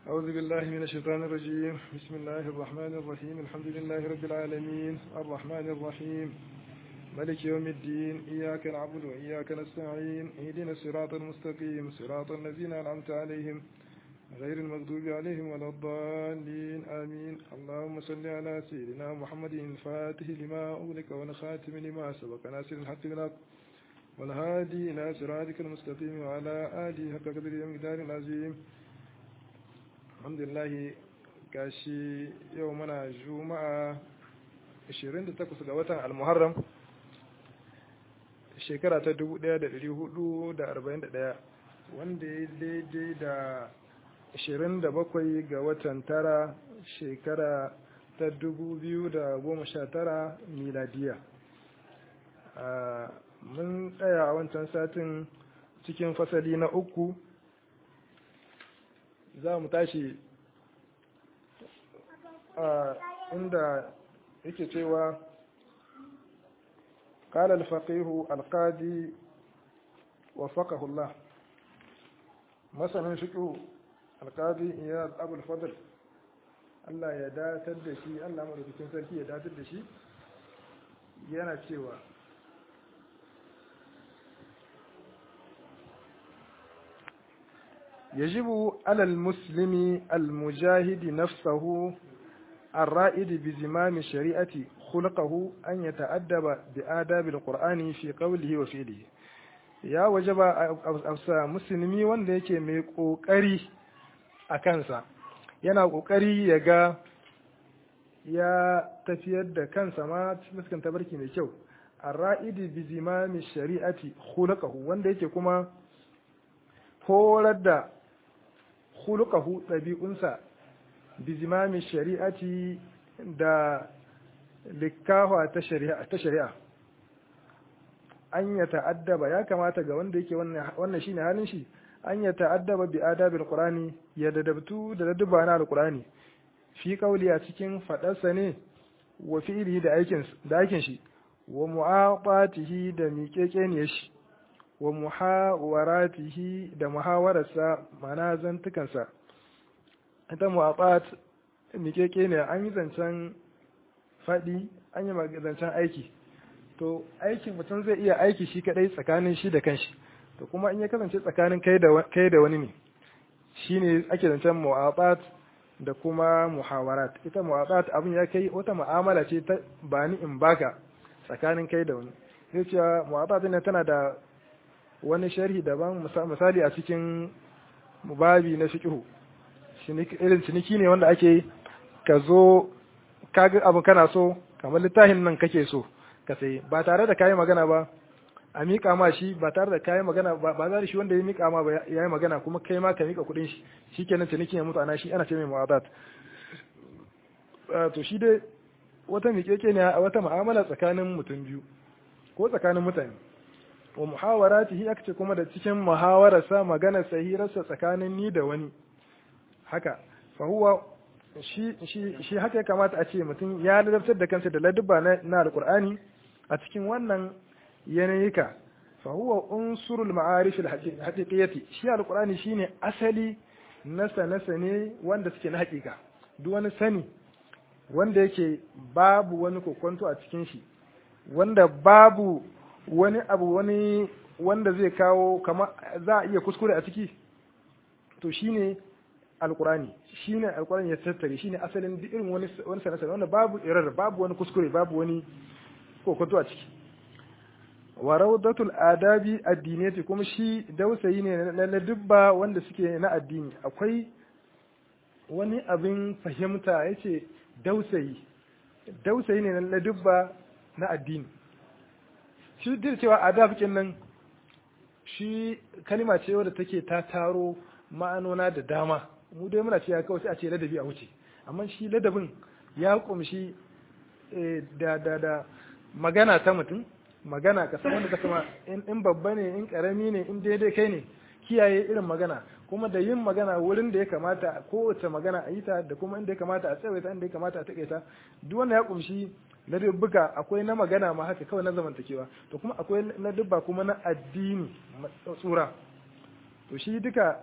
أعوذ بالله من الشيطان الرجيم بسم الله الرحمن الرحيم الحمد لله رب العالمين الرحمن الرحيم ملك يوم الدين إياك نعبد وإياك نستعين اهدنا الصراط المستقيم صراط الذين أنعمت عليهم غير المغضوب عليهم ولا الضالين آمين اللهم صل على سيدنا محمد الفاتح لما أغلق والخاتم لما سبق ناصر الحق بالحق والهادي إلى صراطك المستقيم وعلى آله حق قدر ومقدار العظيم الحمد لله gashi yau muna juma'a 28 ga watan al-muharram shekara ta 1441 wanda ya daidai da 27 ga watan tara shekara ta 2019 miladiya mun tsaya a wancan satin cikin fasali na uku za mu tashi a inda yake cewa قال الفقيه القاضي وفقه الله مثلا فقه القاضي إياد أبو الفضل Allah ya datar da shi Allah madaukakin sarki ya datar da shi yana cewa يجب على المسلم المجاهد نفسه الرائد بزمام الشريعة خلقه أن يتأدب بآداب القرآن في قوله وفعله ya wajaba a musulmi wanda yake mai ƙoƙari a kansa yana ƙoƙari ya ga ya tafiyar da kansa ma cikin tabarki mai kyau a ra'idi bi zimami shari'ati khulqahu wanda yake kuma horar da khuluqahu ɗabi'unsa bizimami shari'ati da likkawa ta shari'a ta shari'a an ya ta'addaba ya kamata ga wanda yake wannan shine halin shi an ya ta'addaba bi adabil qur'ani ya dadabtu da ladduba na alqur'ani fi qawli a cikin fadarsa ne wa fi'li da aikin da aikin shi wa mu'aqatihi da miƙeƙeniyar shi wa muhawaratihi da muhawararsa mana zantukansa ita mu'aqat mikeke ne an yi zancen faɗi an yi zancen aiki to aikin mutum zai iya aiki shi kadai tsakanin shi da kanshi to kuma in ya kasance tsakanin kai da kai da wani ne shine ake zancen mu'aqat da kuma muhawarat ita mu'aqat abin ya kai wata mu'amala ce ta bani in baka tsakanin kai da wani zai cewa mu'aqat ne tana da wani sharhi daban misali a cikin babi na fiqhu irin ciniki ne wanda ake ka zo kaga abu kana so kamar littafin nan kake so ka sai ba tare da kayi magana ba a miƙa ma shi ba tare da kayi magana ba ba za shi wanda ya miƙa ma ba ya yi magana kuma kai ma ka miƙa kuɗin shi shikenan cinikin ya mutu ana shi ana ce mai mu'adat to shi dai wata miƙeƙe ne wata mu'amala tsakanin mutum biyu ko tsakanin mutane wa muhawaratihi aka ce kuma da cikin muhawararsa magana sahirarsa tsakanin ni da wani haka fa huwa shi shi shi haka ya kamata a ce mutum ya ladabtar da kansa da ladubba na, na alqur'ani a cikin wannan yanayika fa huwa unsurul ma'arif alhaqiqiyati shi alqur'ani shine asali na sane wanda suke na haƙiƙa duk wani sani wanda yake babu wani kokonto a cikin shi wanda babu wani abu wani wanda zai kawo kama za a iya kuskure a ciki to shine alkurani shine alkurani ya tattare shine asalin duk irin wani wani sanasa wanda babu irar babu wani kuskure babu wani kokonto a ciki wa rawdatul adabi addiniyati kuma shi dausayi ne na dubba wanda suke na addini akwai wani abin fahimta yace dausayi dausayi ne na dubba na addini shi duk cewa adab nan shi kalima ce wadda take ta taro ma'anona da dama mu dai muna cewa kawai sai a ce ladabi a wuce amma shi ladabin ya kumshi da da da magana ta mutum magana ka san wanda ka sama in babba ne in karami ne in daidai kai ne kiyaye irin magana kuma da yin magana wurin da ya kamata kowace magana a yi ta da kuma inda ya kamata a tsawaita inda ya kamata a taƙaita duk wanda ya kumshi na dubbuka akwai na magana ma haka kawai na zamantakewa to kuma akwai na dubba kuma na addini tsura to shi duka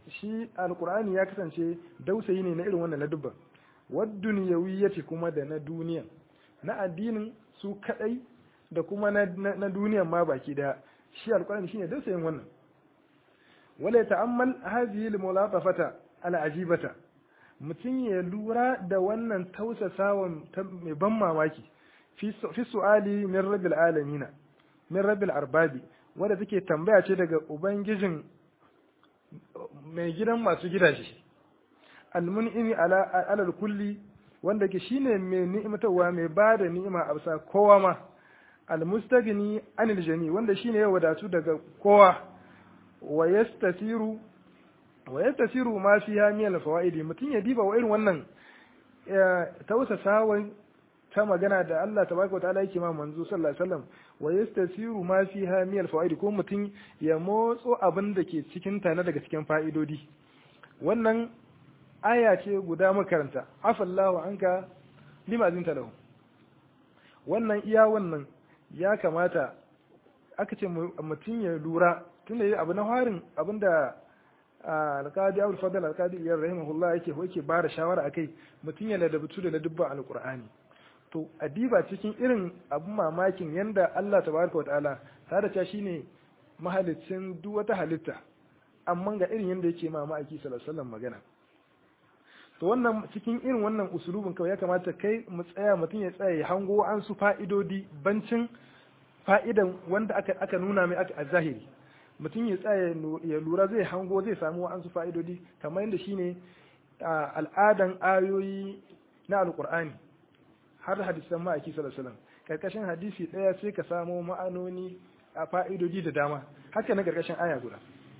shi alqur'ani ya kasance dausayi ne na irin wannan na dubban wad dunyawiyyati kuma da na duniya na addinin su kadai da kuma na, na, duniyan ma baki daya shi alqur'ani shine dausayin wannan wala ta'ammal hadhihi al-mulatafata al-ajibata mutum ya lura da wannan tausasawan mai ban mamaki fi su'ali min rabbil alamina min rabbil arbabi wadda take tambaya ce daga ubangijin mai gidan masu gidaje almun'imi ala alal kulli wanda ke shine mai ni'imtarwa mai ba da ni'ima a bisa kowa ma almustagni anil jami wanda shine ya wadatu daga kowa wa yastasiru wa yastasiru ma fiha min alfawaidi mutun ya diba wa irin wannan tausasawan ta magana da Allah tabaraka wa ta'ala yake ma manzo sallallahu alaihi wasallam wa yastasiru ma fiha min alfawaid ko mutum ya motso abin da ke cikin ta na daga cikin fa'idodi wannan aya ce guda makaranta afallahu anka lima zinta lahu wannan iya wannan ya kamata aka ce mutum ya lura tunda yi abu na harin abinda alkadi abul fadl alkadi iyar rahimahullah yake yake ba da shawara akai mutum ya ladabtu da ladabba alqur'ani to adiba cikin irin abun mamakin yanda Allah tabaraka wataala ta da shine mahalicin duk wata halitta amma ga irin yanda yake ma ma'aiki sallallahu alaihi wasallam magana to wannan cikin irin wannan usulubin kawai ya kamata kai mu tsaya mutum ya tsaya ya hango an su fa'idodi bancin fa'idan wanda aka aka nuna mai aka a zahiri mutum ya tsaya ya lura zai hango zai samu an su fa'idodi kamar yadda shine al'adan ayoyi na alqur'ani har hadisan ma'aiki sallallahu alaihi wasallam karkashin hadisi daya sai ka samo ma'anoni a fa'idodi da dama haka na karkashin aya guda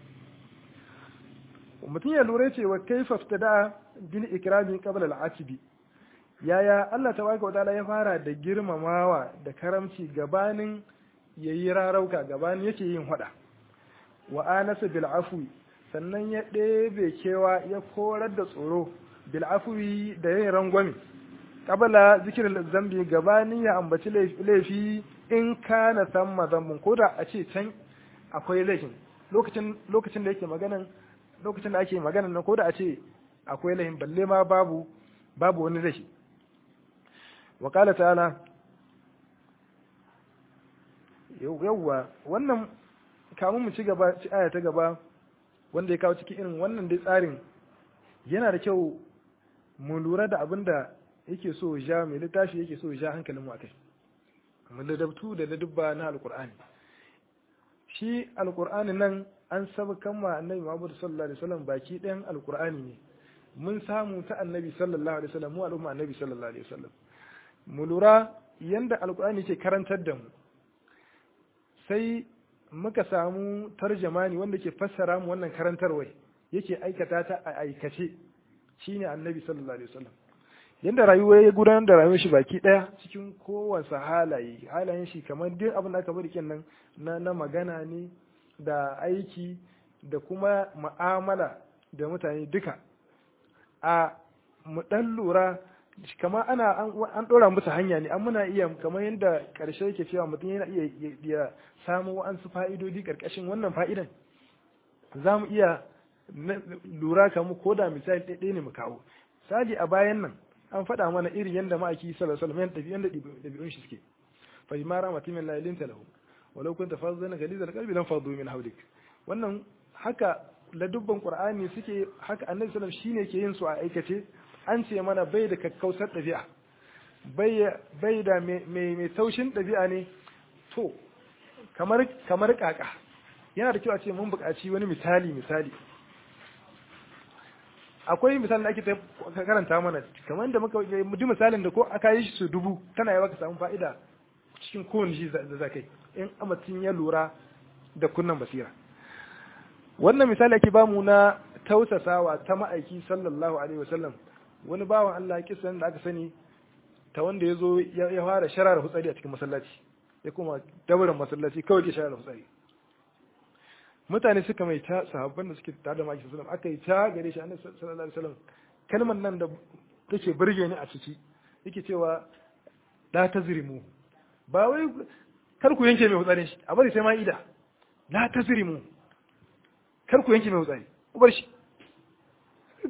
mutum ya lura cewa kaifa ftada bil ikrami qabla al-atibi yaya Allah tabaraka wa ta'ala ya fara da girmamawa da karamci gabanin yayi rarauka gabanin yake yin hada wa anasa bil afwi sannan ya ɗebe kewa ya korar da tsoro bil afwi da yin rangwame qabla zikirin zambi gabanin ya ambaci laifi in kana samma zambun ko da a ce can akwai laifin lokacin lokacin da yake maganan lokacin da ake maganan nan ko da a ce akwai laifin balle ma babu babu wani laifi wa qala ta'ala yawwa wannan kamun mu ci gaba ci aya ta gaba wanda ya kawo cikin irin wannan dai tsarin yana da kyau mu lura da abin da yake so ja mai littafi yake so ja hankalin mu akai mu ladabtu da ladubba na alqur'ani shi alqur'ani nan an sabkan ma annabi Muhammad sallallahu alaihi wasallam baki ɗayan alqur'ani ne mun samu ta annabi sallallahu alaihi wasallam mu al'umma annabi sallallahu alaihi wasallam mu lura yanda alqur'ani ke karantar da mu sai muka samu tarjamani wanda ke fassara mu wannan karantarwai yake aikata ta a aikace shine annabi sallallahu alaihi wasallam yanda rayuwa ya gudanar da rayuwar shi baki daya cikin kowace halaye halayen shi kamar duk abin da aka bari kenan na na magana ne da aiki da kuma mu'amala da mutane duka a mu dan lura kamar ana an dora musu hanya ne an muna iya kamar yadda karshe yake cewa mutum yana iya ya samu wa'ansu fa'idodi karkashin wannan fa'idan za mu iya lura kamu ko da misali ɗaya ne mu kawo sadi a bayan nan an faɗa mana irin yadda ma'aiki sallallahu alaihi wasallam yadda ɗabi'un shi suke fa ma rahmatin min la ilinta lahu walau kunta fazzan ghalizal qalbi lam faddu min hawlik wannan haka ladubban qur'ani suke haka annabi sallallahu alaihi shine ke yin su a aikace an ce mana bai da kakkausar ɗabi'a bai bai da mai mai taushin ɗabi'a ne to kamar kamar kaka yana da kyau a ce mun buƙaci wani misali misali akwai misalin da ake ta karanta mana kamar da muka duk misalin da ko aka yi shi su dubu tana yawa ka samu fa'ida cikin kowane shi da zakai in amatin ya lura da kunnan basira wannan misali ake bamu na tausasawa ta ma'aiki sallallahu alaihi wasallam wani bawan Allah kisan da aka sani ta wanda ya zo ya fara sharar hutsari a cikin masallaci ya kuma dabarin masallaci kawai ke sharar hutsari mutane suka mai ta sahabban da suke tare da maki sallallahu aka yi ta gare shi annabi sallallahu alaihi wasallam kalmar nan da take burge ni a ciki yake cewa la tazrimu ba wai kar ku yanke mai hutsarin shi a bari sai ma ida la tazrimu kar ku yanke mai hutsari ku bar shi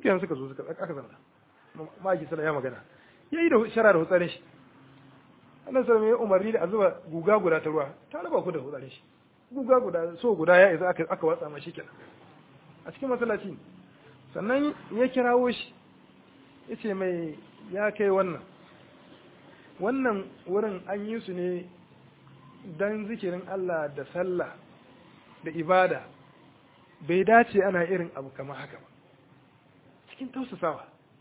kenan suka zo suka aka zama ma'aiki sallah ya magana ya yi da shara da hutsarin shi Allah sallallahu ya umarni da a zuba guga guda ta ruwa ta raba ku da hutsarin shi guga guda so guda ya isa aka aka watsa mashi kenan a cikin masallaci sannan ya kirawo shi ya ce mai ya kai wannan wannan wurin an yi su ne don zikirin Allah da sallah da ibada bai dace ana irin abu kamar haka ba cikin tausasawa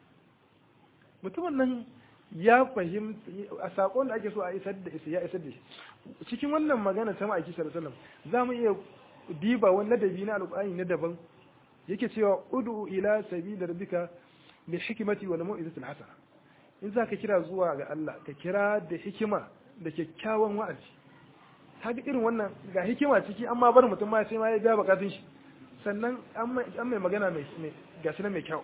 mutumin nan ya fahimta a saƙon da ake so a isar da ya isar da shi cikin wannan magana ta ma'aiki sallallahu za mu iya diba wani ladabi na alƙur'ani na daban yake cewa udu ila sabila rabbika bil hikmati wal mau'izati al hasana in za ka kira zuwa ga Allah ka kira da hikima da kyakkyawan wa'azi kaga irin wannan ga hikima ciki amma bar mutum ma sai ma ya biya bukatun shi sannan an mai magana mai gashi na mai kyau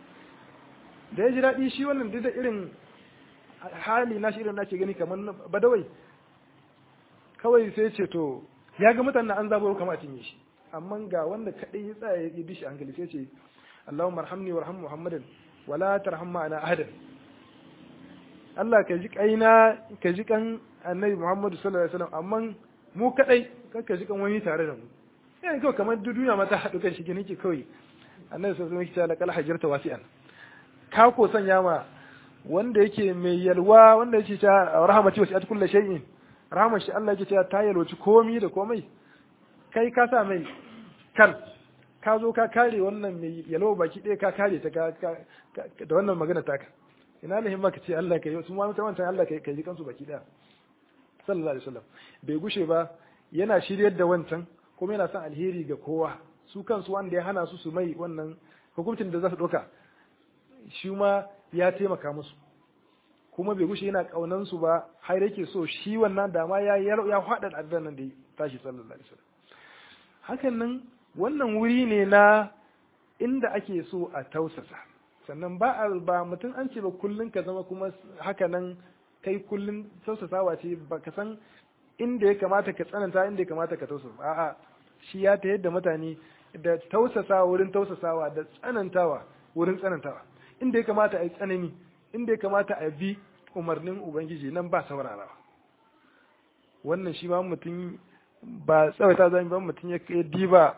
da ya ji daɗi shi wannan duk da irin hali na shi irin na ke gani kamar badawai kawai sai ce to ya ga mutanen an zabo kama cinye shi amma ga wanda kaɗai ya tsaya ya bi shi hankali sai ce Allahumma arhamni warham Muhammadan wala tarham ma'ana ahadan Allah ka ji kaina ka ji kan Annabi Muhammadu sallallahu alaihi wasallam amma mu kadai kan ka ji kan wani tare da mu yana kawai kamar duniya mata haɗu kan shi gani ke kawai Annabi sallallahu alaihi wasallam ya ce hajjarta wasi'an ka ko sanya ma wanda yake mai yalwa wanda yake ta rahmati wasi'at kulli shay'in rahmar shi Allah yake cewa ta yalwaci komai da komai kai ka sa mai kan ka zo ka kare wannan mai yalwa baki ɗaya ka kare ta da wannan magana taka ina lahin maka ce Allah kai su ma wancan Allah kai kai kansu baki ɗaya sallallahu alaihi wasallam bai gushe ba yana shiryar da wancan kuma yana son alheri ga kowa su kansu wanda ya hana su su mai wannan hukuncin da za su ɗauka shi ma ya taimaka musu kuma bai gushe yana kaunan su ba har yake so shi wannan dama ya ya faɗa addan nan da tashi sallallahu alaihi wasallam hakan nan wannan wuri ne na inda ake so a tausasa sannan ba a ba mutum an ce ba kullun ka zama kuma haka nan kai kullun tausasawa ce ba ka san inda ya kamata ka tsananta inda ya kamata ka tausasa a'a shi ya ta yadda mutane da tausasawa wurin tausasawa da tsanantawa wurin tsanantawa inda ya kamata a yi tsanani inda ya kamata a bi umarnin ubangiji nan ba saurarawa wannan shi ma mutum ba tsawaita zan ba mutum ya diba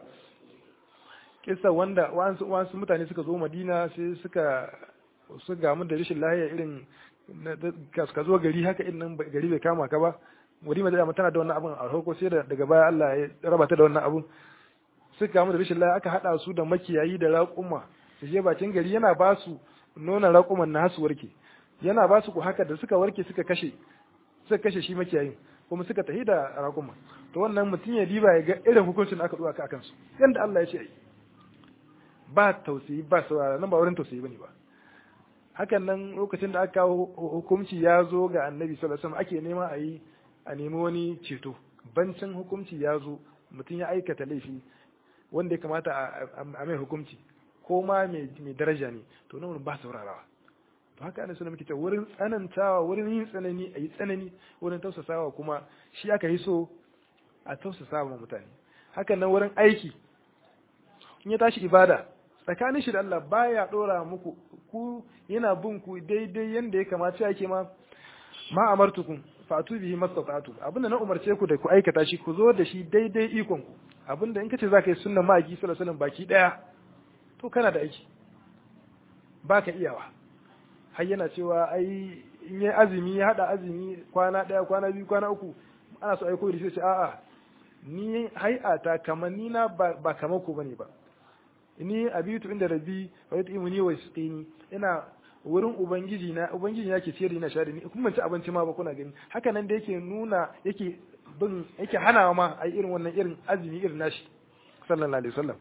kisa wanda wasu mutane suka zo madina sai suka su gamu da rashin lahiya irin ka zo gari haka in nan gari bai kama ka ba wani mai tana da wannan abin a farko sai daga baya Allah ya raba ta da wannan abin suka gamu da rashin lahiya aka hada su da makiyayi da raƙuma su je bakin gari yana ba su nuna raƙuman na su warke yana ba su ku haka da suka warke suka kashe suka kashe shi makiyayin kuma suka tafi da raƙuma to wannan mutum ya diba ya ga irin hukuncin da aka ɗuwa ka akan su yanda Allah ya ce ba tausayi ba saurara nan ba wurin tausayi bane ba hakan nan lokacin da aka kawo hukunci ya zo ga annabi sallallahu alaihi wasallam ake nema a yi a nemi wani ceto bancin hukunci ya zo mutum ya aikata laifi wanda ya kamata a mai hukunci ko ma mai daraja ne to nan ba saurarawa to haka ana suna muke ta wurin tsanantawa wurin yin tsanani a yi tsanani wurin tausasawa kuma shi aka yi so a tausasawa mutane hakan nan wurin aiki in ya tashi ibada tsakanin shi da Allah baya dora muku ku yana bin ku daidai yanda ya kamata yake ma ma amartukum fatu bihi mastata'tu abinda na umarce ku da ku aikata shi ku zo da shi daidai ikon ku abinda in kace zaka yi sunnan ma'aiki sallallahu alaihi wasallam baki daya to kana da aiki baka iyawa har yana cewa ai in yi azumi ya hada azumi kwana daya kwana biyu kwana uku ana so ai koyi da shi a'a ni hai'ata kamar ni na ba kamar ku bane ba ni abitu inda rabbi wa yut'imuni wa yasqini ina wurin ubangiji na ubangiji na ke ciyar ina shari ni kuma ci abinci ma ba kuna gani haka nan da yake nuna yake bin yake hana ma ai irin wannan irin azumi irin nashi sallallahu alaihi wasallam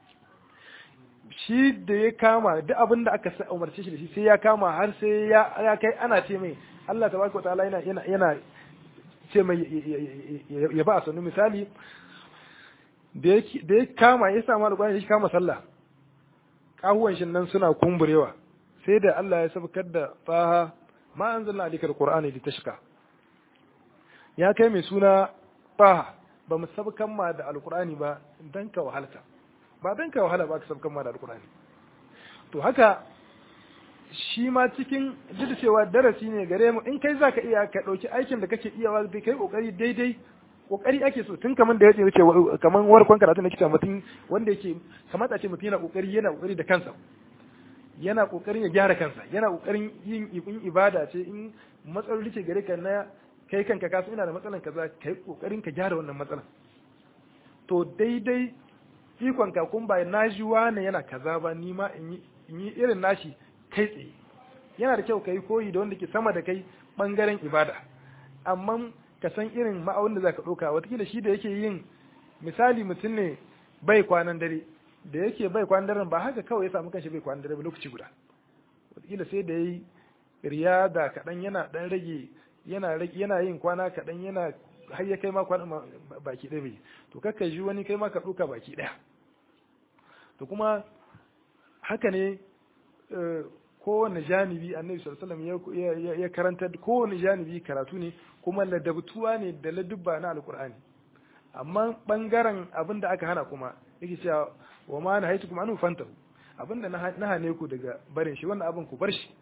shi da ya kama duk abin da aka umarce shi da shi sai ya kama har sai ya kai ana ce mai Allah tabaraka ta'ala yana yana yana ce mai ya ba a sanu misali da ya kama ya samu alƙwani ya kama sallah kahuwan shi nan suna kumburewa sai da Allah ya sabkar da faha ma anzalna alikal qur'ani litashqa ya kai mai suna faha ba mu sabkan ma da alqur'ani ba dan ka wahalta ba dan ka wahala ba ka sabkan ma da alqur'ani to haka shi ma cikin duk da cewa darasi ne gare mu in kai zaka iya ka dauki aikin da kake iyawa bai kai kokari daidai kokari ake so tun kaman da yace yace kaman warkon karatu na kita mutum wanda yake kamata ce mutum yana kokari yana kokari da kansa yana kokarin ya gyara kansa yana kokarin yin in ibada ce in matsaloli ce gare ka na kai kanka kasu ina da matsalan kaza kai kokarin ka gyara wannan matsalan to daidai ikon ka kun ba na ji wani yana kaza ba ni ma in yi irin nashi kai tsaye yana da kyau kai koyi da wanda ke sama da kai bangaren ibada amma ka san irin ma'aunin da zaka ɗauka watakila shi da yake yin misali mutum ne bai kwanan dare da yake bai kwanan daren ba haka kawai ya samu kanshi bai kwanan dare ba lokaci guda watakila sai da yayi riyada kaɗan yana ɗan rage yana yana yin kwana kaɗan yana har ya kai ma kwana baki ɗaya bai to kakka ji wani kai ma ka ɗauka baki ɗaya to kuma haka ne kowane janibi annabi sallallahu alaihi ya karanta kowane janibi karatu ne kuma ladabtuwa ne da ladubba na alkur'ani amma bangaren abin da aka hana kuma yake cewa wa ma na haitu kuma anu fantahu abin da na hane ku daga barin shi wannan abin ku bar shi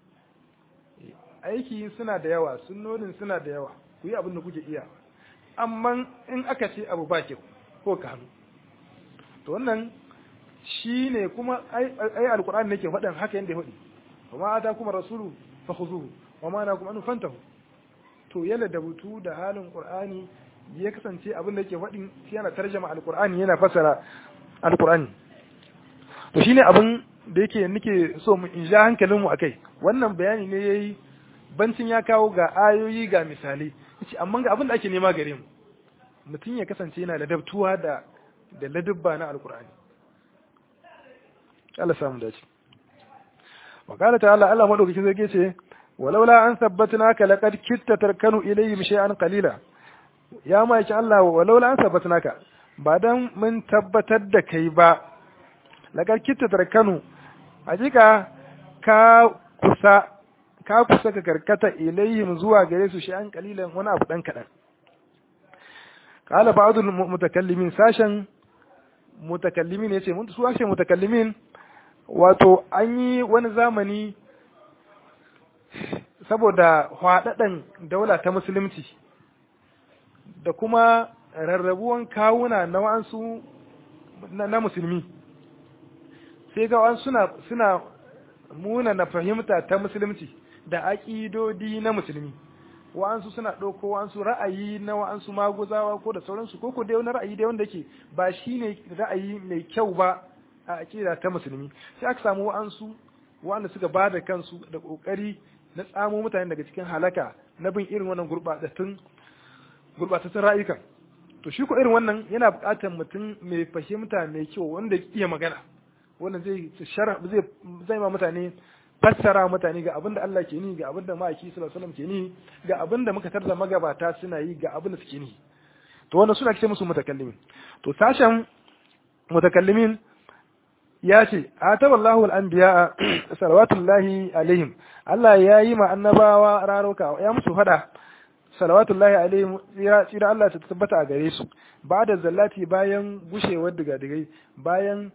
aiki suna da yawa sunnonin suna da yawa ku yi abin da kuke iya amma in aka ce abu ba kyau ko ka hannu to wannan shi ne kuma ai alkur'ani nake faɗin haka yadda ya faɗi wa ma ata kuma rasulu fa khuzuhu wa ma na kuma anu fantahu to yana da butu da halin qur'ani ya kasance abin da yake faɗin shi yana tarjama alkur'ani yana fasara alkur'ani to shine abin da yake nake so mu in ja hankalin mu akai wannan bayani ne yayi bancin ya kawo ga ayoyi ga misalai yace amma ga abin da ake nema gare mu mutum ya kasance yana da dabtuwa da da ladabba na alkur'ani Allah samu dace wa qala ta'ala Allah madaukakin zai ce walaula an sabbatnaka laqad kitta tarkanu ilayhim shay'an qalila ya ma yake Allah walaula an sabbatnaka ba dan mun tabbatar da kai ba laqad kitta tarkanu hakika ka kusa ka kusa ka karkata ilayhim zuwa gare su shay'an qalilan wani abu dan kadan qala ba'dul mutakallimin sashen mutakallimin yace mun su ashe mutakallimin wato an yi wani zamani saboda hwaɗaɗen daula ta musulunci da kuma rarrabuwan kawuna na wa'ansu na musulmi sai ga wa'ansu suna suna muna na fahimta ta musulunci da aƙidodi na musulmi wa'ansu suna ɗauko wa'ansu ra'ayi na wa'ansu maguzawa ko da sauransu ko ko dai wani ra'ayi dai wanda ke ba shi ne ra'ayi mai kyau ba a aƙida ta musulmi sai aka samu wa'ansu wa'anda suka ba da kansu da ƙoƙari na tsamo mutane daga cikin halaka na bin irin wannan gurɓatattun gurɓatattun ra'ayukan to shi ko irin wannan yana buƙatar mutum mai fahimta mai kyau wanda iya magana wanda zai zai zai ma mutane fassara mutane ga abin da Allah ke ni ga abin da ma'aiki sallallahu alaihi wasallam ke ni ga abin da muka tarda magabata suna yi ga abin da suke ni to wannan suna ce musu mutakallimin to sashen mutakallimin ya ce ataballahu al-anbiya salawatullahi alaihim Allah ya yi ma annabawa raroka ya musu fada salawatullahi alaihim tsira Allah ta tabbata a gare su ba da zallati bayan gushewar digadigai bayan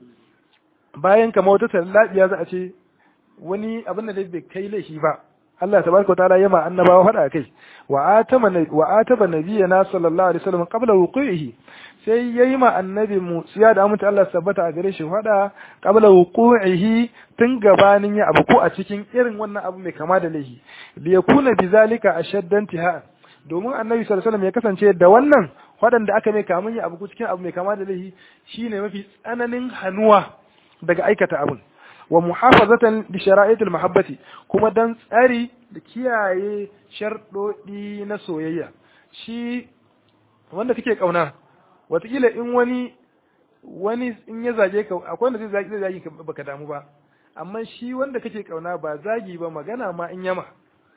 bayan kamar wata tallabiya za a ce wani abin da bai kai laifi ba Allah tabaraka ta'ala yama annabawa fada kai wa atama wa ataba nabiyana sallallahu alaihi wasallam qabla wuqihi sai yayi ma annabi mu siya da amince Allah tabbata a gare shi fada qabla wuqihi tun gabanin ya abu ko a cikin irin wannan abu mai kama da laifi li yakuna bizalika ashaddan tiha domin annabi sallallahu alaihi wasallam ya kasance da wannan waɗanda aka mai kamun ya abu ko cikin abu mai kama da laifi shine mafi tsananin hanuwa daga aikata abun wa muhafazatan li shara'il mahabbati kuma dan tsari da kiyaye sharɗoɗi na soyayya shi wanda kake kauna watakila in wani wani in ya zage ka akwai wanda zai zage zai zage baka damu ba amma shi wanda kake kauna ba zagi ba magana ma in yama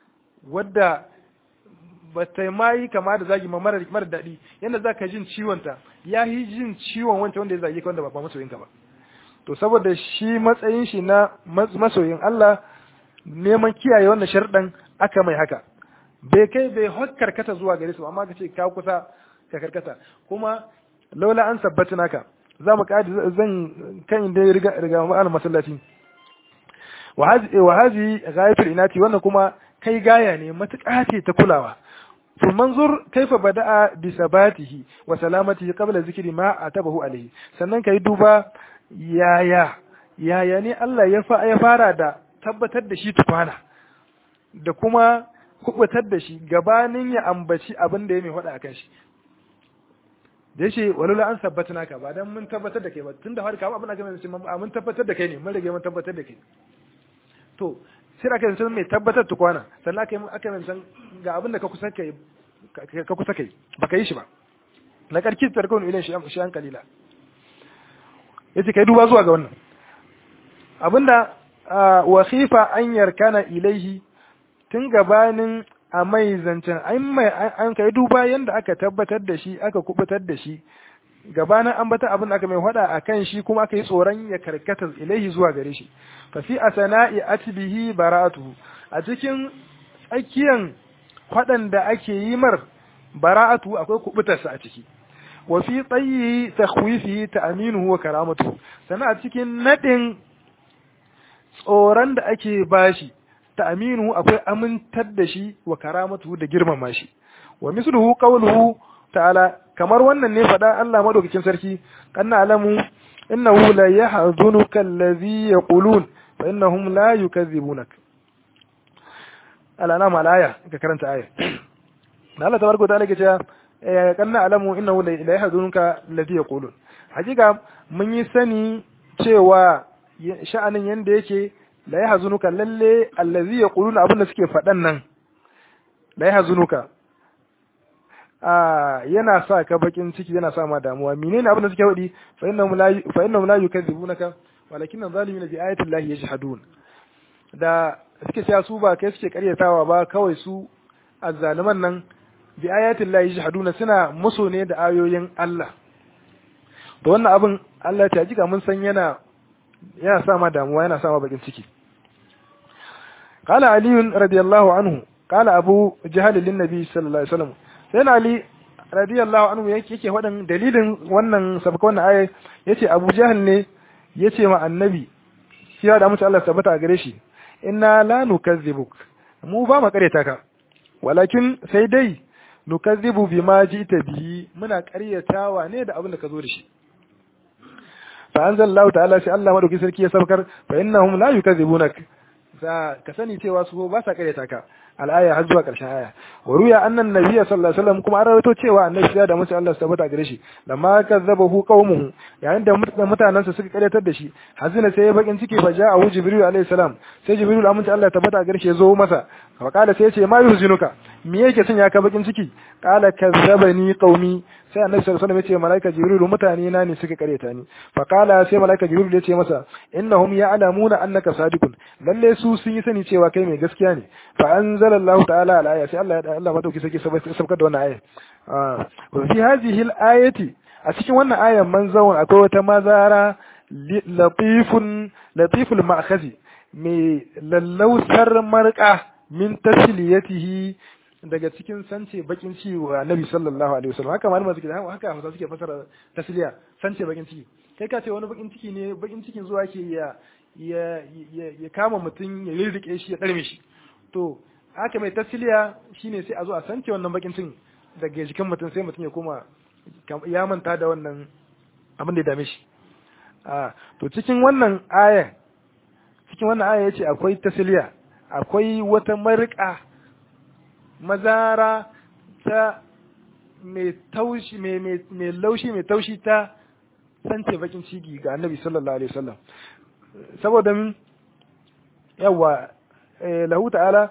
wadda ba ta ma yi kama da zagi ma mara mara daɗi yadda za ka jin ciwon ta ya yi jin ciwon wancan wanda ya zage ka wanda ba masoyinka ba to saboda shi matsayin shi na masoyin Allah neman kiyaye wannan sharɗan aka mai haka bai kai bai karkata zuwa gare su amma ka ce ka kusa ka karkata kuma laula an sabbata naka za mu kadi zan kan inda riga riga ma'ana masallaci wa hazi wa hazi ghayatul inati wannan kuma kai gaya ne matuƙa ce ta kulawa to manzur kaifa bada'a bi sabatihi wa salamatihi qabla zikri ma atabahu alayhi sannan kai duba yaya yaya ne Allah ya ya fara da tabbatar da shi tukwana da kuma kubutar da shi gabanin ya ambaci abin da ya mai faɗa akan shi da yace walula an sabbatna ka ba dan mun tabbatar da kai ba tunda har ka abin da kai mun tabbatar da kai ne mun rage mun tabbatar da kai to sai aka yi mai tabbatar tukwana sannan aka yi aka yi san ga abin da ka kusa kai ka kusa kai baka yi shi ba na karki tarkon ilan shi shi an kalila yace kai duba zuwa ga wannan abinda wa khifa an yarkana ilaihi tun gabanin a mai zancen an mai an kai duba yanda aka tabbatar da shi aka kubutar da shi gabanin an bata abin da aka mai hada a kan shi kuma aka yi tsoron ya karkata ilaihi zuwa gare shi fa fi asana'i atbihi bara'atuhu a cikin tsakiyan fadan da ake yi mar bara'atu akwai kubutarsa a ciki wa fi tsayi takhwifihi ta'minuhu wa karamatuhu sannan a cikin nadin tsoron da ake bashi ta'minuhu akwai amintar da shi wa karamatuhu da girmama shi wa misluhu qawluhu ta'ala kamar wannan ne faɗa Allah madaukakin sarki kanna alamu innahu la yahzunuka allazi yaqulun fa innahum la yukazzibunak alana ma aya ka karanta aya da Allah tabaraka ta'ala ke cewa kanna alamu innahu la yahzunuka allazi yaqulun hakika mun yi sani cewa sha'anin yanda yake la yahzunuka lalle allazi yaquluna abin da suke faɗan nan la yahzunuka yana sa ka bakin ciki yana sa ma damuwa menene abin da suke faɗi fa innahum la fa innahum la yukadzibunaka walakin zalimina bi ayati llahi yajhadun da suke cewa su ba kai suke karyatawa ba kawai su azzaliman nan bi ayati llahi yajhaduna suna musu ne da ayoyin Allah to wannan abin Allah ta jika mun san yana yana sa ma damuwa yana sa ma bakin ciki قال علي رضي الله عنه قال أبو جهل للنبي صلى الله عليه وسلم sai Ali radiyallahu anhu yake yake wadan dalilin wannan sabaka wannan aya yace Abu Jahl ne yace ma annabi shi da mutu Allah tabbata a gare shi inna la nukazzibuk mu ba mu kareta ka walakin sai dai nukazzibu bima jita bihi muna karyatawa ne da abin da ka zo da shi fa anzalallahu ta'ala sai Allah madauki sarki ya sabkar fa innahum la yukazzibunak za ka sani cewa su ba sa karyata ka al'aya har zuwa ƙarshen aya wa ruya annan nabiyya sallallahu alaihi wasallam kuma an rawaito cewa annabi ya da musu Allah tabbata gare shi lamma kazzabahu qaumuhu yayin da mutanansa suka karyatar da shi hazina sai ya bakin ciki fa ja'ahu jibril alaihi salam sai jibril amince Allah tabbata gare shi ya zo masa fa kala sai ya ce ma yuzinuka me yake son ya ka bakin ciki kala kazzabani qaumi sai annabi sallallahu alaihi wasallam ya ce malaika jibril mutane na ne suka karyata ni fa kala sai malaika jibril ya ce masa innahum ya'lamuna annaka sadiqun lalle su sun yi sani cewa kai mai gaskiya ne fa anzala Allah ta'ala al-aya sai Allah Allah madauki sake sabkar da wannan aya wa fi hadhihi al-ayati a cikin wannan ayan manzawun akwai wata mazara latifun latiful ma'khazi mai lallausar marka min tasliyatihi daga cikin sance bakin ciki wa Nabi sallallahu alaihi wasallam haka malama suke haka hausa suke fasara tasliya sance bakin ciki kai ka ce wani bakin ciki ne bakin cikin zuwa ke ya ya ya kama mutum ya rirrike shi ya ɗarme shi to haka mai tasliya shine sai a zo a sance wannan bakin cikin daga jikin mutum sai mutum ya koma ya manta da wannan abin da ya dame shi a to cikin wannan aya cikin wannan aya yace akwai tasliya akwai wata marika mazara ta mai taushi mai laushi mai taushi ta sance bakin ciki ga annabi sallallahu alaihi wasallam saboda min yawa lahu ta'ala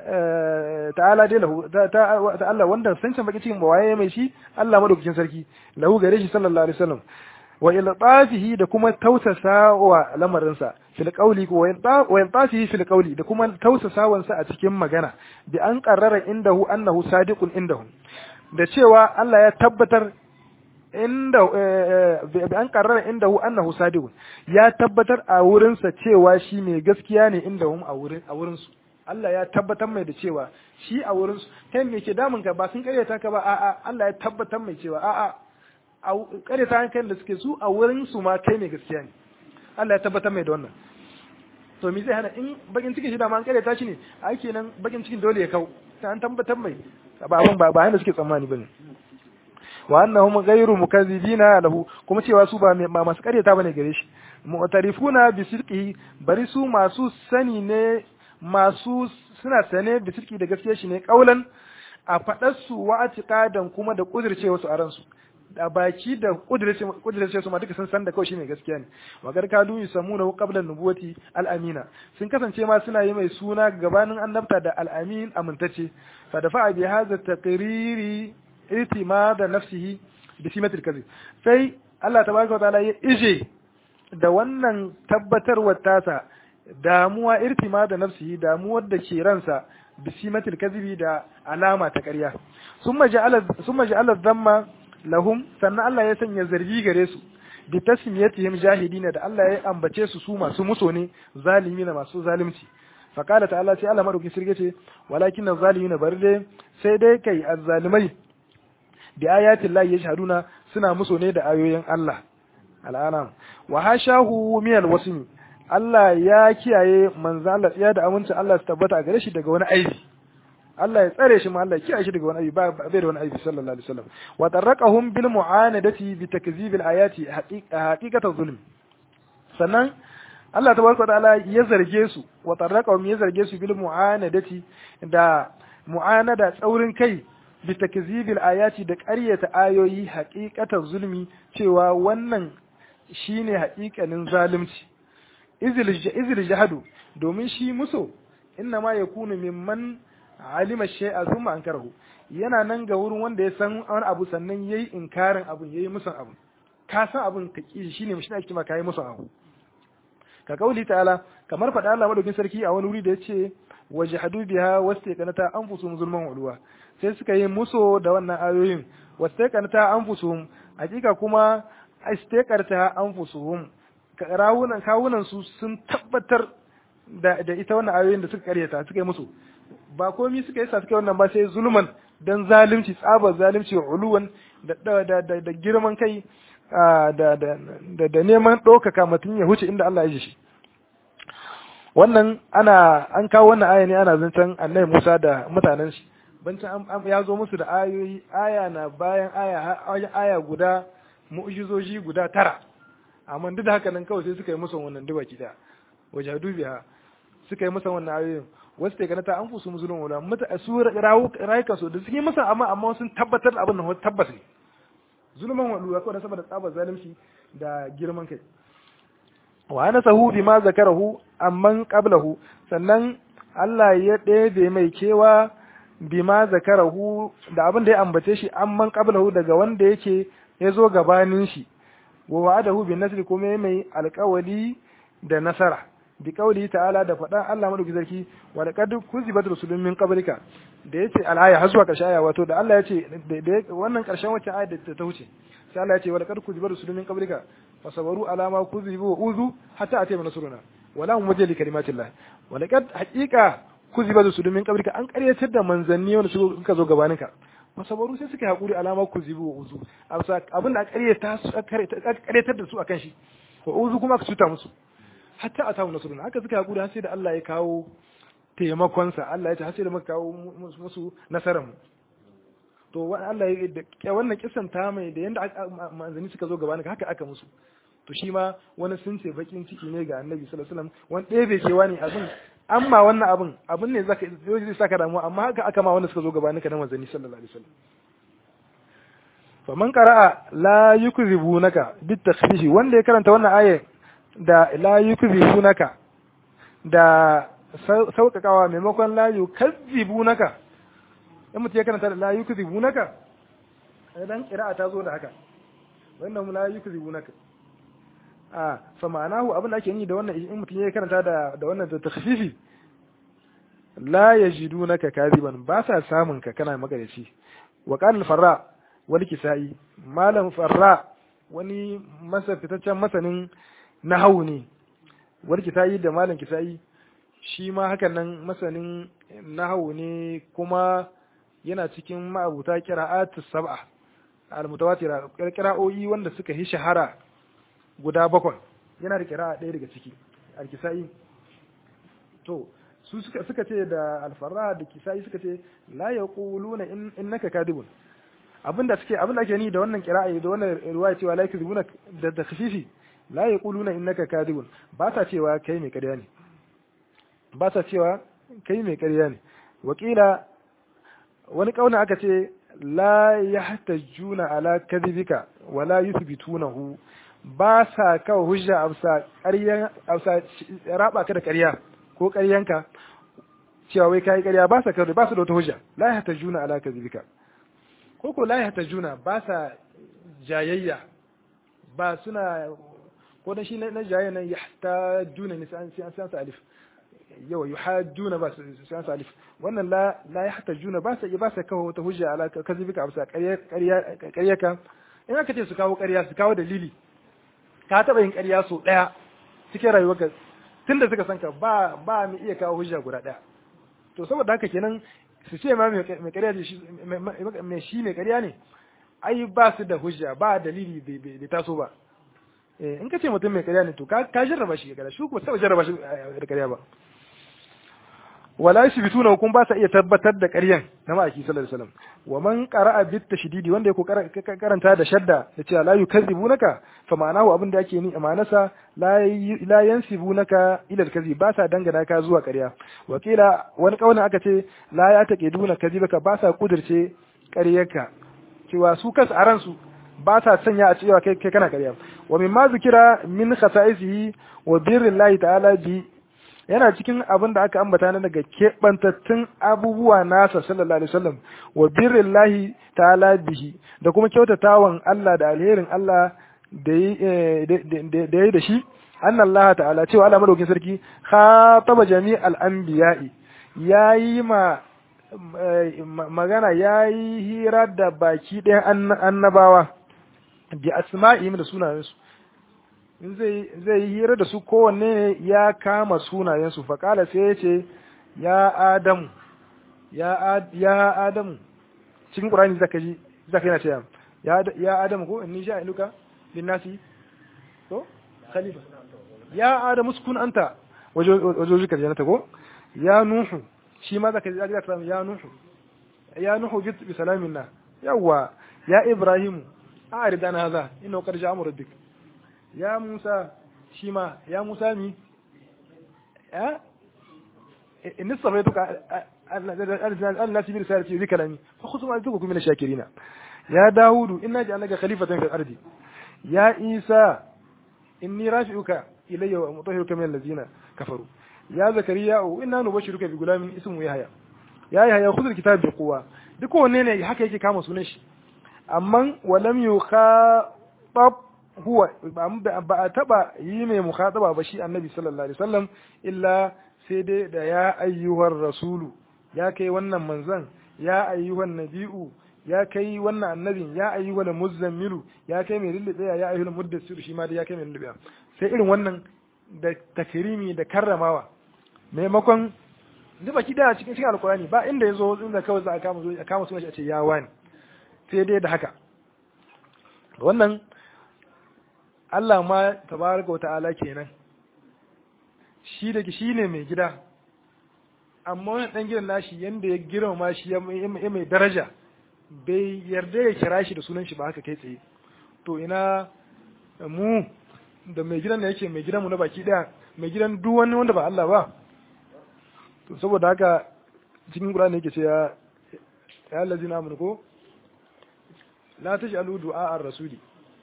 ta'ala dai lahu ta Allah wanda sance bakin cikin bawaye mai shi Allah madaukakin sarki lahu gare shi sallallahu alaihi wasallam wa iltafihi da kuma tausasa wa lamarinsa fil qawli wa iltafihi fil qawli da kuma tausasawansa a cikin magana bi an qarrara indahu annahu sadiqun indahu da cewa Allah ya tabbatar inda bi an qarrara indahu annahu sadiqun ya tabbatar a wurinsa cewa shi mai gaskiya ne indahum a wurin a wurin su Allah ya tabbatar mai da cewa shi a wurin su kai me ke damun ka ba sun karyata ka ba a'a Allah ya tabbatar mai cewa a'a a karyata hankali da suke su a wurin su ma kai mai gaskiya ne Allah ya tabbatar mai da wannan to me zai hana in bakin cikin shi da ma an kare ta shi ne a kenan bakin cikin dole ya kau ta an tabbatar mai ba abin ba ba yanda suke tsammani bane wa annahum ghayru mukazzibina lahu kuma cewa su ba masu karyata bane gare shi mu'tarifuna bi sidqihi bari su masu sani ne masu suna sane bi sidqi da gaskiya shi ne kaulan a fadar su wa atiqadan kuma da kudirce wasu a ransu da baki da kudirce su ma duka sun san da kawai shine gaskiya ne wa garkadu yusamuna qabla nubuwati al-amina sun kasance ma suna yi mai suna gabanin annabta da al-amin amintacce fa dafa bi hadha taqriri itimada nafsihi bi simatil kadhib sai Allah tabaraka wa ta'ala ya ije da wannan tabbatarwar tasa damuwa irtima da nafsihi damuwar da ke ransa bi simatil kadhibi da alama ta ƙarya summa ja'ala summa ja'ala dhamma lahum sannan Allah ya sanya zargi gare su bi tasmiyatihim jahidina da Allah ya ambace su su masu muso ne zalimina masu zalunci faqala ta'ala sai Allah madauki sirge ce walakin zalimina barde sai dai kai azzalimai bi ayatin Allah yashhaduna suna muso ne da ayoyin Allah al'ana wa hashahu min alwasmi Allah ya kiyaye manzo Allah ya da amincin Allah su tabbata a gare shi daga wani aibi Allah ya tsare shi ma Allah ya kiyaye shi daga wani aibi ba bai da wani aibi sallallahu alaihi wasallam wa tarraqahum bil mu'anadati bi takzib al ayati haqiqatan zulm sannan Allah tabaraka ta'ala ya zarge su wa tarraqahum ya zarge su bil mu'anadati da mu'anada tsaurin kai bi takzib al ayati da ƙaryata ayoyi haqiqatan zulmi cewa wannan shine haƙiƙanin zalunci izil jahadu domin shi muso inna ma yakunu mimman alima shay'a thumma ankarahu yana nan ga wurin wanda ya san wani abu sannan yayi inkarin abun yayi musan abu ka san abun ka ki shine mushi ake ma kai musan abu ka kauli ta'ala kamar faɗa Allah madaukin sarki a wani wuri da yace wajhadu biha wastaqanata anfusuhum zulman ulwa sai suka yi muso da wannan ayoyin wastaqanata anfusuhum hakika kuma istaqarta anfusuhum rawunan kawunan su sun tabbatar da da ita wannan ayoyin da suka karyata suka yi musu ba komai suka yi sa suka yi wannan ba sai zulman dan zalunci tsabar zalunci uluwan da da da, da girman kai da da da neman ɗaukaka mutum ya huce inda Allah ya ji shi wannan ana an kawo wannan aya ne ana zancen annabi Musa da mutanen shi bancin ya zo musu da ayoyi aya na bayan aya aya guda mu'jizoji guda tara amma duk da haka nan kawai sai suka yi musu wannan duba kida wajadu biha suka yi musu wannan ayoyin wasu ta ganata an fusu musulun wala mata su rayuka su da suke musu amma amma sun tabbatar da abin nan tabbas ne zulman wadu ya kawai saboda tsabar zalunci da girman kai wa ana sahu bima zakarahu amman qablahu sannan Allah ya ɗebe mai kewa bima zakarahu da abin da ya ambace shi amman qablahu daga wanda yake ya zo gabanin shi wa wa'adahu bin nasri kuma mai alƙawali da nasara bi kauli ta'ala da faɗan Allah madauki sarki wa laqad kuzibat rusulun min qablika da yace al-aya har zuwa ƙarshen aya wato da Allah yace da wannan ƙarshen wacce aya da ta wuce sai Allah yace wa laqad kuzibat rusulun min qablika fasabaru ala ma kuzibu wa uzu hatta atayna nasruna wala hum wajhi kalimatillah wa laqad haqiqa kuzibat rusulun min qablika an ƙaryatar da manzanni wanda suka zo gabaninka masabaru sai suka haƙuri alama ku zibu wa uzu abin da aka ƙaryatar da su akan shi wa uzu kuma aka cuta musu hatta a samu nasaruna haka suka haƙuri har sai da Allah ya kawo taimakonsa Allah ya ce har sai da muka kawo musu nasarar mu to Allah ya wannan kisan ta mai da yanda manzanni suka zo gaba haka aka musu to shi ma wani sun ce bakin ciki ne ga annabi sallallahu alaihi wasallam wani ɗaya bai kewa ne abin amma wannan abin abin ne zaka zai saka damuwa amma haka aka ma wanda suka zo gabanin ka na manzanni sallallahu alaihi wasallam fa man qara'a la yukzibunaka bit takhfifi wanda ya karanta wannan aya da la yukzibunaka da sauƙaƙawa maimakon la yukazzibunaka in mutum ya karanta da la yukzibunaka dan qira'a ta zo da haka wannan la yukzibunaka a fa ma'anahu abin da ake yi da wannan in mutum ya karanta da da wannan da takhfifi la yajidunaka kadiban ba sa samun ka kana magarici wa qala farra wal kisai malam farra wani masa fitaccen masanin nahawu ne wal kisai da malam kisai shi ma hakan nan masanin nahawu ne kuma yana cikin ma'abuta qira'atus sab'a al-mutawatira qira'o'i wanda suka yi shahara guda bakwai yana da kira'a ɗaya daga ciki alkisa'i to su suka suka ce da alfarra da kisai suka ce la yaquluna innaka kadibun abinda suke abinda ake ni da wannan qira'a da wannan riwaya cewa la yakzibuna da da khafifi la yaquluna innaka kadibun ba ta cewa kai mai ƙarya ne ba ta cewa kai mai ƙarya ne wakila wani kauna aka ce la yahtajuna ala kadhibika wala yuthbitunahu ba sa kawo hujja amsa ƙarya amsa raba ka da ƙarya ko ƙaryanka cewa wai kai ƙarya ba sa kawo ba su da wata hujja la yahtajuna ala kadhibika ko ko la yahtajuna ba sa jayayya ba suna ko dan shi na jayayya nan yahtajuna ne sai an san sa alif yawa yuhajjuna ba su san sa alif wannan la la yahtajuna ba sa ba sa kawo wata hujja ala kadhibika amsa ƙarya ƙarya ƙaryaka in aka ce su kawo ƙarya su kawo dalili ka taɓa yin ƙarya sau ɗaya cikin rayuwarka tunda suka san ka ba ba mu iya kawo hujja guda ɗaya to saboda haka kenan su ce ma mai ƙarya ne mai shi mai ƙarya ne ai ba su da hujja ba dalili bai taso ba in ka ce mutum mai ƙarya ne to ka jarraba shi ƙarya shi kuma taɓa jarraba shi da ƙarya ba wala yusbituna hukum ba sa iya tabbatar da ƙaryan na ma'aiki sallallahu alaihi wasallam wa man qara'a bit tashdidi wanda yake karanta da shadda yace la yukazzibunaka fa ma'anahu abin da yake ni amanasa la la yansibunaka ila al-kadhib ba sa dangana ka zuwa ƙarya wa kila wani kauna aka ce la ya taqiduna kadhibaka ba sa kudirce ƙaryarka cewa su kansu a ransu ba sa sanya a cewa kai kai kana ƙarya wa mimma zikira min khasa'isihi wa birrillahi ta'ala bi yana cikin abin da aka ambata na daga keɓantattun abubuwa nasa sallallahu alaihi wasallam wa birrillahi ta'ala bihi da kuma kyautatawan Allah da alherin Allah da yi da shi anna Allah ta'ala cewa Allah madaukin sarki khataba jami'al anbiya'i yayi ma magana yayi hira da baki ɗayan annabawa bi asma'ihim da sunayensu in zai yi hira da su kowanne ya kama sunayensu faƙala sai ya ce ya adamu ya adamu cikin ƙurani zaka yi zaka yana ce ya adamu ko inni sha iluka linnasi to khalifa ya adamu sukun anta wajojika jannata ko ya nuhu shi ma zaka zaka samu ya nuhu ya nuhu bi salamin na yawa ya ibrahimu a'rid an hadha innahu qad ja'a amru rabbik ya Musa shi ma ya Musa mi ya in sabaituka Allah tibir sarati bi kalami fa khudhu ma tuku min shakirina ya Dawudu inna ja'alnaka khalifatan fil ardi ya Isa inni rafi'uka ilayya wa mutahhiruka min allazina kafaru ya Zakariya inna nubashiruka bi gulamin ismu Yahya ya Yahya khudh alkitaba bi quwwa duk wanne ne haka yake kama sunan shi amma walam yukhatab huwa ba a taba yi mai mukhataba ba shi annabi sallallahu alaihi wasallam illa sai dai da ya ayyuhar rasulu ya kai wannan manzon ya ayyuhan nabi'u ya kai wannan annabin ya ayyuhal muzammilu ya kai mai lullube ya ayyuhal muddassir shi ma dai ya kai mai lullube sai irin wannan da takrimi da karramawa maimakon duk baki da cikin cikin alkurani ba inda yazo inda kawai za a kama zo a kama sunan shi a ce ya wani sai dai da haka wannan Allah ma tabaraka wa ta'ala kenan shi da shi ne mai gida amma wani dan gidan nashi yanda ya girmama shi ya mai daraja bai yarda ya kira shi da sunan shi ba haka kai tsaye to ina mu da mai gidan da yake mai gidan mu na baki daya mai gidan duk wani wanda ba Allah ba to saboda haka cikin Qur'ani yake ce ya ya allazina amanu ko la taj'alu du'a ar-rasuli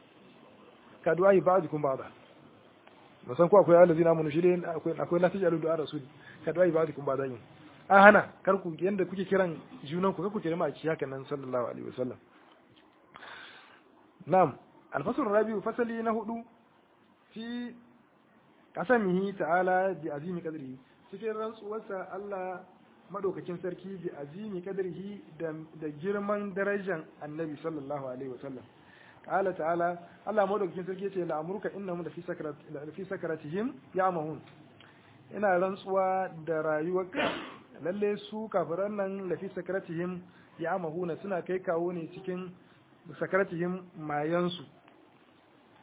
ka du'a ba'dukum ba'da ba san ko akwai allazina amanu shi dai akwai akwai la taj'alu du'a ar-rasuli ka du'a ba'dukum ba'da yin a hana kar ku yanda kuke kiran junan ku ku kira ma ci haka nan sallallahu alaihi wasallam na'am al-fasl rabi'u fasali na hudu fi qasamihi ta'ala bi azimi qadrihi cikin rantsuwarsa Allah madaukakin sarki bi azimi qadrihi da da girman darajar annabi sallallahu alaihi wasallam qala ta'ala Allah madaukakin sarki yace la amruka innahum la fi sakarat la fi sakaratihim ya'mahun ina rantsuwa da rayuwarka lalle su kafiran nan la fi sakaratihim ya'mahuna suna kai kawo ne cikin sakaratihim mayansu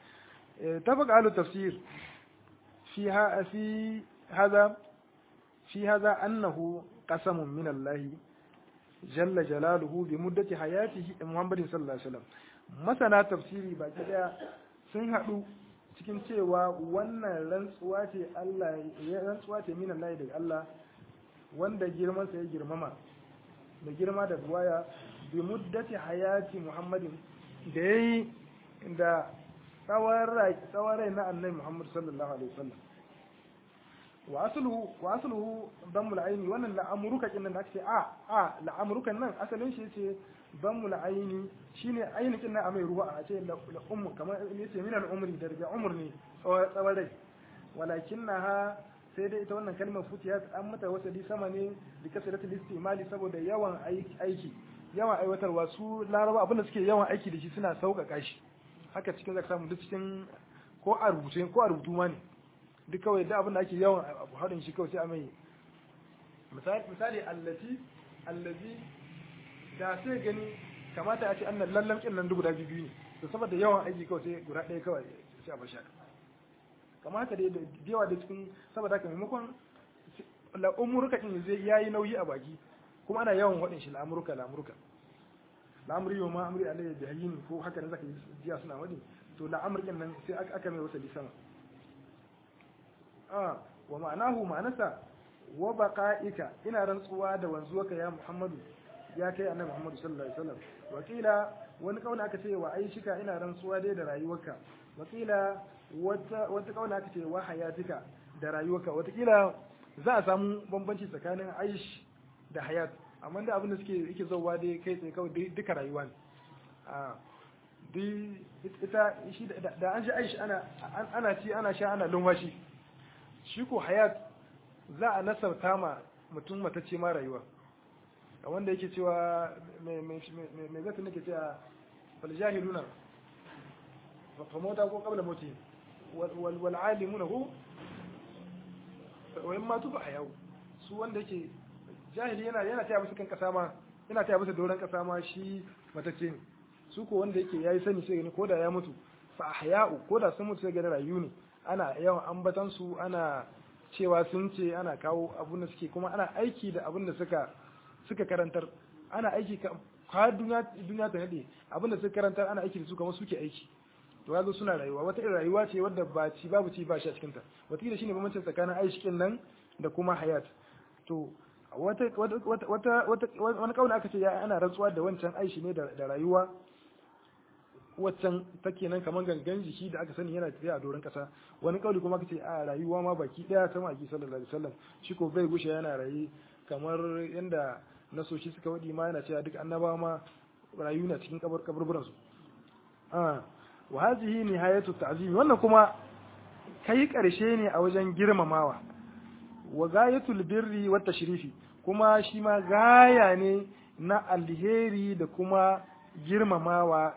تفق أهل التفسير في في هذا fi hadha annahu qasamun min Allah jalla jalaluhu bi muddati hayatihi Muhammadin sallallahu alaihi wasallam masana tafsiri baki daya sun haɗu cikin cewa wannan rantsuwa ce Allah ya rantsuwa ce min Allah daga Allah wanda girman sa ya girmama da girma da buwaya bi muddati hayati Muhammadin da yayi da tsawon rai na annabi Muhammad sallallahu alaihi wasallam wa asluhu wa asluhu dammul aini wannan la'amruka kin nan da ake a a la'amrukan nan asalin shi yace dammul aini shine aini kin nan a mai ruwa a ce la ummu kamar yace min al umri da daga umr ne tsawon rai walakinnaha sai dai ita wannan kalmar futiyat an mata wasali sama ne da kasratul istimali saboda yawan aiki yawan aiwatarwa su laraba abinda suke yawan aiki da shi suna sauƙaƙa shi haka cikin zaka samu duk cikin ko a rubuce ko a rubutu ma ne duk kawai da abin da ake yawan abu haɗin shi kawai sai a mai misali allati allazi da sai gani kamata a ce annan lallan kin nan guda biyu ne to saboda yawan aiki kawai sai guda ɗaya kawai sai a bashi haka kamata da yawa da cikin saboda haka maimakon la'umurka din zai yayi nauyi a baki kuma ana yawan waɗin shi la'amurka la'amurka la'amuri yau ma amri alayhi bi hayyin ko haka ne zaka jiya suna wani to la'amurkin nan sai aka mai wata sama ah wa ma'anahu ma'anasa wa baqa'ika ina rantsuwa da wanzuwaka ya Muhammadu ya kai annabi Muhammadu sallallahu alaihi wasallam wakila wani kauna aka ce wa aishika ina rantsuwa dai da rayuwarka wakila wata wata kauna aka ce wa hayatika da rayuwarka watakila za a samu bambanci tsakanin aish da hayat amma da abin da suke yake zauwa dai kai tsaye kawai duka rayuwa ne a ita shi da an shi aish ana ana ci ana sha ana lumfashi shi ko hayat za a nasarta ma mutum matacce ma rayuwa wanda yake cewa mai zata nake cewa fal jahiluna fa mota ko qabla mauti wal wal alimuna hu wa imma tuba hayau su wanda yake jahili yana yana taya musu kan kasa ma yana taya musu doron kasa ma shi matacce ne su ko wanda yake yayi sani sai gani ko da ya mutu fa ahya'u ko da sun mutu sai gani rayu ne ana yawan ambatan su ana cewa sun ce ana kawo abun da suke kuma ana aiki da abun da suka suka karantar ana aiki ka duniya duniya ta nade abun da suka karantar ana aiki da su kamar suke aiki to yazo suna rayuwa wata irin rayuwa ce wadda ba ci babu ci ba shi a cikin ta wata kila shine bambancin tsakanin aishikin nan da kuma hayat to wata wata wata wani kauna aka ce ya ana rantsuwa da wancan aishi ne da rayuwa waccan take nan kamar gangan jiki da aka sani yana tafiya a doron kasa wani kauli kuma aka ce a rayuwa ma baki daya ta maki sallallahu alaihi wasallam shi ko bai gushe yana rayi kamar yanda nasoshi suka wadi ma yana cewa duk annabawa ma rayu na cikin kabar kaburburan su ah wa hadhihi nihayatu ta'zim wannan kuma kai karshe ne a wajen girmamawa wa gayatul birri wat tashrifi kuma shi ma gaya ne na alheri da kuma girmamawa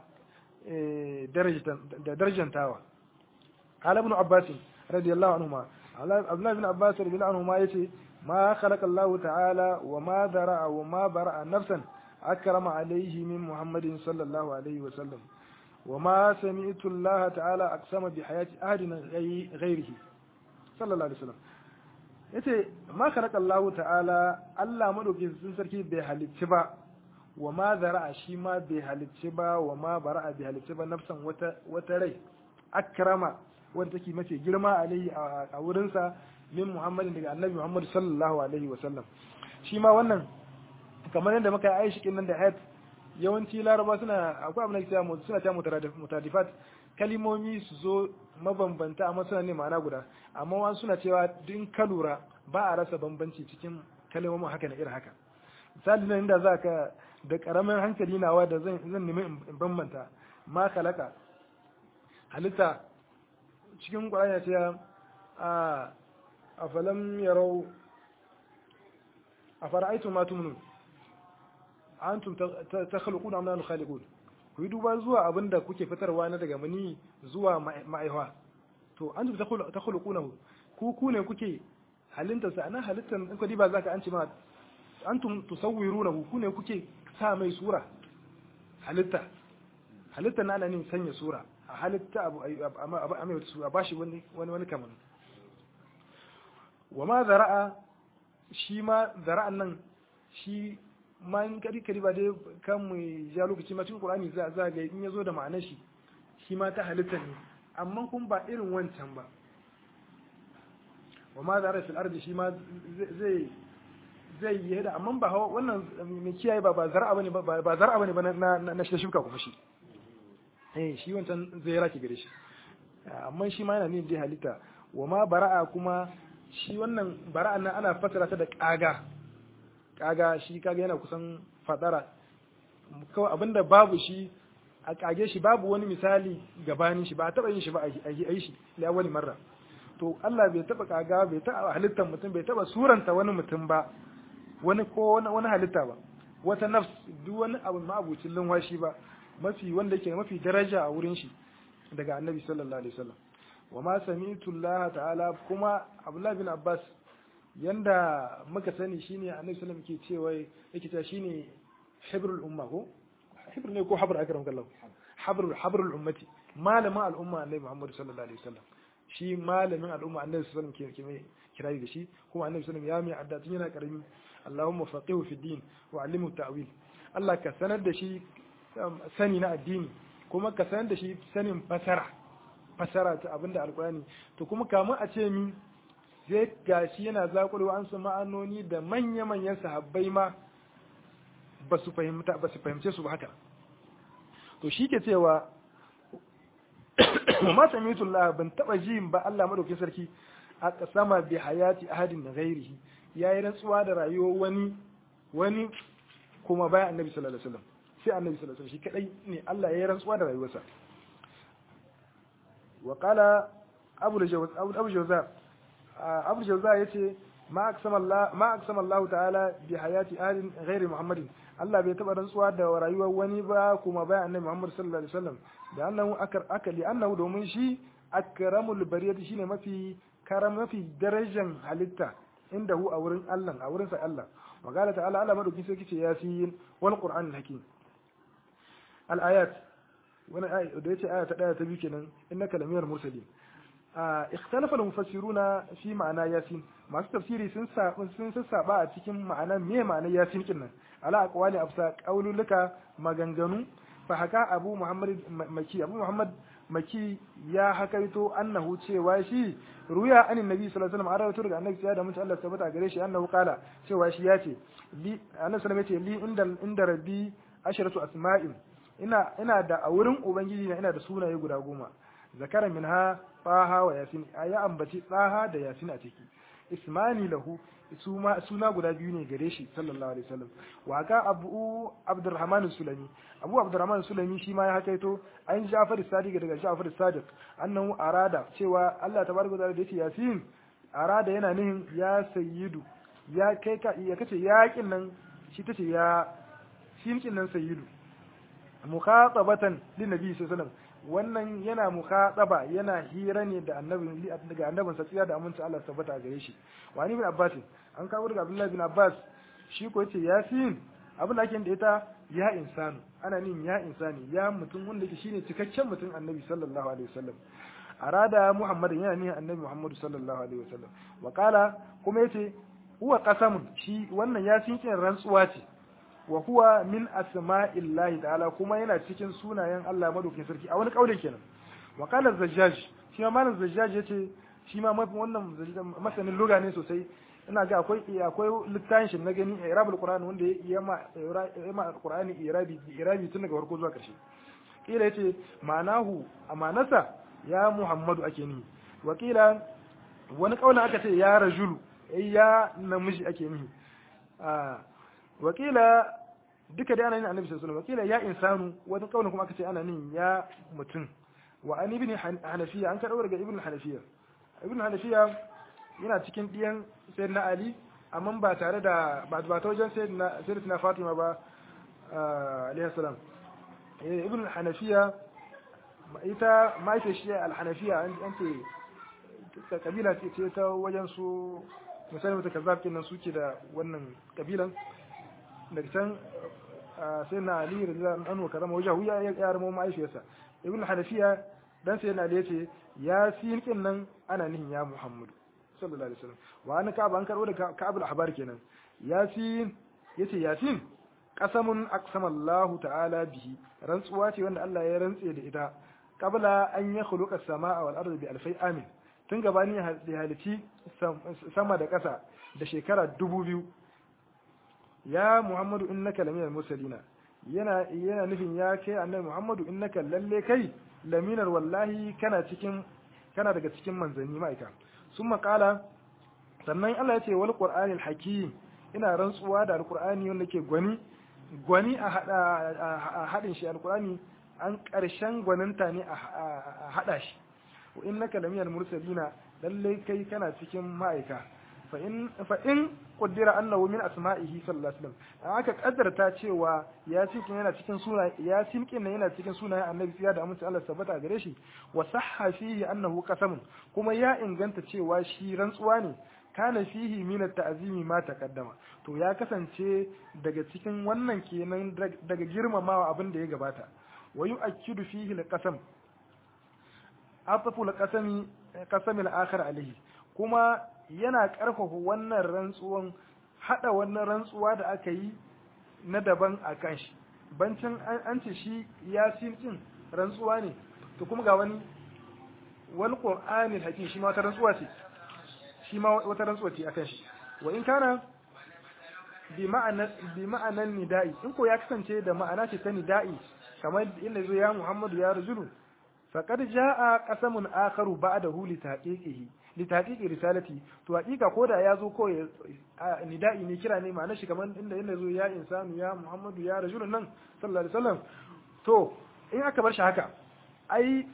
da darajantawa qala ibn abbas radiyallahu anhuma abdullah ibn abbas radiyallahu anhuma yace ma khalaqa allah ta'ala wa ma dara'a wa ma bara'a nafsan akrama alayhi min muhammadin sallallahu alayhi wa sallam wa ma sami'tu allah ta'ala aqsama bi hayati ahadin ghayrihi sallallahu alayhi wa sallam yace ma khalaqa allah ta'ala allah madaukakin sarki bai halicci ba wa ma zara'a shi ma bai halicci ba wa ma bara'a bai halicci ba nafsan wata wata rai akrama wanda take mace girma alaihi a wurinsa min muhammadin daga annabi muhammad sallallahu alaihi wa sallam shi ma wannan kamar yadda muka yi aishi nan da hayat yawanci laraba suna akwai abin da ke suna ta mutadifat kalimomi su zo mabambanta amma suna ne ma'ana guda amma wasu suna cewa din ka lura ba a rasa bambanci cikin kalimomin haka na irin haka misali nan inda za ka da karamin hankali nawa da zan zan nemi in bambanta ma kalaka halitta cikin Qur'ani ya ce a afalam yarau afara'aytum ma tumnun antum takhluquna am nahnu khaliqun ku yi duba zuwa abinda kuke fitarwa na daga mani zuwa ma'aiwa to antum takhluqunahu ku ku ne kuke halitta sa ana halittan in ku diba zaka an ce ma antum tusawwirunahu ku ne kuke sa mai sura halitta halitta na ana ne sanya sura a halitta abu a mai wata sura bashi wani wani wani kaman wa ma zara'a shi ma zara'an nan shi ma in kari kari ba dai kan mu ja lokaci ma cikin Qur'ani za za ga in yazo da ma'anar shi shi ma ta halitta ne amma kun ba irin wancan ba wa ma zara fil ardi shi ma zai zai yi da amma ba wannan mai kiyaye ba ba zar'a bane ba ba zar'a bane ba na na shuka kuma shi eh shi wancan zai raki gare shi amma shi ma yana nuna dai halitta wa ma bara'a kuma shi wannan bara'a nan ana fasara ta da kaga kaga shi kaga yana kusan fadara kawai abinda babu shi a kage shi babu wani misali gabanin shi ba a taba yin shi ba a yi shi la wani marra to Allah bai taba kaga bai taba halittar mutum bai taba suranta wani mutum ba wani ko wani halitta ba wata nafs duk wani abu ma'abucin lunwashi ba mafi wanda yake mafi daraja a wurin shi daga annabi sallallahu alaihi wasallam wa ma sami'tu Allah ta'ala kuma Abdullah bin Abbas yanda muka sani shine annabi sallallahu alaihi wasallam ke cewa yake cewa shine hibrul umma ko hibr ne ko habr akram kallahu habrul habrul ummati malamin al'umma annabi Muhammad sallallahu alaihi wasallam shi malamin al'umma annabi sallallahu alaihi wasallam ke kirayi da shi kuma annabi sallallahu alaihi wasallam ya mai addatin yana karami Allahumma faqihu fi din wa allimhu ta'wil Allah ka sanar da shi sani na addini kuma ka sanar da shi sanin fasara fasara ta abinda alkurani to kuma kamun a ce mi zai gashi yana zakulewa an su ma'anoni da manya-manyan sahabbai ma ba su fahimta ba su fahimce su ba haka to shi ke cewa ma samitullah ban taba ji ba Allah madaukakin sarki a kasama bi hayati ahadin da ghairihi yayi rantsuwa da rayuwar wani wani kuma bayan annabi sallallahu alaihi wasallam sai annabi sallallahu alaihi wasallam shi kadai ne Allah ya yi rantsuwa da rayuwarsa wa qala abu jawaz abu jawza abu jawza yace ma aqsama Allah ma aqsama Allah ta'ala bi hayati ahadin ghairi Muhammadin Allah bai taba rantsuwa da rayuwar wani ba kuma bayan annabi Muhammad sallallahu alaihi wasallam da annahu akar akali annahu domin shi akramul bariyati shine mafi karam mafi darajan halitta indahu a wurin Allah a wurin sa Allah wa qala ta'ala Allah madauki sai kice yasin wal qur'an hakim al ayat wani ayi da yace aya ta daya ta biyu kenan innaka lamiyar mursalin ikhtalafa al-mufassiruna fi ma'ana yasin masu tafsiri sun sun sassaba a cikin ma'ana me ma'ana yasin kin nan ala aqwali afsa qaululuka maganganu fa haka abu muhammad maki abu muhammad maki ya hakaito annahu cewa shi ruya anin nabi sallallahu alaihi wasallam an rawaito daga annabi da mutum Allah tabbata gare shi annahu qala cewa shi yace li annabi sallallahu alaihi li inda inda rabbi asharatu asma'in ina ina da a wurin ubangiji na ina da sunaye guda goma zakara minha tsaha wa yasin ya ambaci tsaha da yasin a ciki ismani lahu suna guda biyu ne gare shi sallallahu alaihi wasallam wa ka abu abdurrahman sulami abu abdurrahman sulami shi ma ya hakaito an jafar sadiq daga jafar sadiq annahu arada cewa Allah tabaraka da yace yasin arada yana nihin ya sayyidu ya kai ka ya kace yakin nan shi tace ya shinkin nan sayyidu mukhatabatan lin nabi sallallahu alaihi wasallam wannan yana mukhataba yana hira ne da annabi daga annabin sa da aminci Allah tabbata a gare shi wani ibn abbas an kawo daga abdullahi bin abbas shi ko yace yasin abin da ake da ita ya insanu ana nin ya insani ya mutum wanda yake shine cikakken mutum annabi sallallahu alaihi wasallam arada muhammadin yana nihin annabi muhammadu sallallahu alaihi wasallam wa qala kuma yace huwa qasamun shi wannan yasin kin rantsuwa ce wa huwa min asma'illahi ta'ala kuma yana cikin sunayen Allah madaukakin sarki a wani kaulin kenan wa qala zajjaj shi ma malam zajjaj yace shi ma wannan masanin lugha ne sosai ina ga akwai akwai littafin shi na gani irabul qur'an wanda ya ma ya ma qur'ani irabi irabi tun daga farko zuwa karshe kila yace ma'anahu amanasa ya muhammadu ake ni wa kila wani kaulin aka ce ya rajulu ya namiji ake ni wakila duka da ana yin annabi sallallahu alaihi wakila ya insanu wata kaulin kuma aka ce ana nin ya mutum wa an ibn hanafiya an karɓo daga ibn hanafiya ibn hanafiya yana cikin diyan sayyidina ali amma ba tare da ba ba ta wajen sayyidina sayyidina fatima ba alaihi salam ibn hanafiya ita mahaifiyar shi al-hanafiya an ce kabila ce ta wajen su misali mata kazzab kenan suke da wannan kabilan daga can sai na ali radiyallahu anhu karama wajahu ya ya ramo mahaifiyarsa ibn hanafiya dan sai na ali yace ya sin kin nan ana nihin ya muhammadu sallallahu alaihi wasallam wa an ka'ab an karbo da ka'ab al-ahbar kenan yasin yace yasin qasamun aqsama Allah ta'ala bihi rantsuwa ce wanda Allah ya rantse da ita qabla an yakhluqa as-samaa wal ardi bi alfai amin tun gabani ya halici sama da ƙasa da shekara dubu biyu ya muhammadu innaka laminal mursalina yana yana nufin ya kai annabi muhammadu innaka lalle kai laminar wallahi kana cikin kana daga cikin manzanni ma'aika sun makala sannan Allah ya ce wal qur'anil hakim ina rantsuwa da alqur'ani wanda ke gwani gwani a hada a hadin shi alqur'ani an karshen gwaninta ne a hada shi wa innaka laminal mursalina lalle kai kana cikin ma'aika fa in fa in qaddara annahu min asma'ihi sallallahu alaihi wasallam aka kaddarta cewa ya cikin yana cikin suna ya cikin nan yana cikin sunayen annabi fiya da amince Allah tabbata gare shi wa sahha fihi annahu qasamun kuma ya inganta cewa shi rantsuwa ne kana fihi min at-ta'zimi ma taqaddama to ya kasance daga cikin wannan kenan daga girmamawa abin da ya gabata wa yu'akkidu fihi al-qasam afafu al-qasami qasami al-akhir alayhi kuma yana ƙarfafa wannan rantsuwan haɗa wannan rantsuwa da aka yi na daban a kan shi bancin an ce shi ya cin rantsuwa ne to kuma ga wani wal qur'anil hakim shi ma wata rantsuwa ce shi ma wata rantsuwa ce akan shi wa in kana bi ma'ana bi ma'anan nida'i in ko ya kasance da ma'ana ce ta nida'i kamar inda zo ya Muhammadu ya rajulu faqad jaa qasamun akharu ba'dahu li tahqiqihi li tahqiqi risalati to hakika koda ya zo ko nida'i ne kira ne ma'ana shi kamar inda inda zo ya insanu ya Muhammadu ya rajulun nan sallallahu alaihi wasallam to in aka bar shi haka ai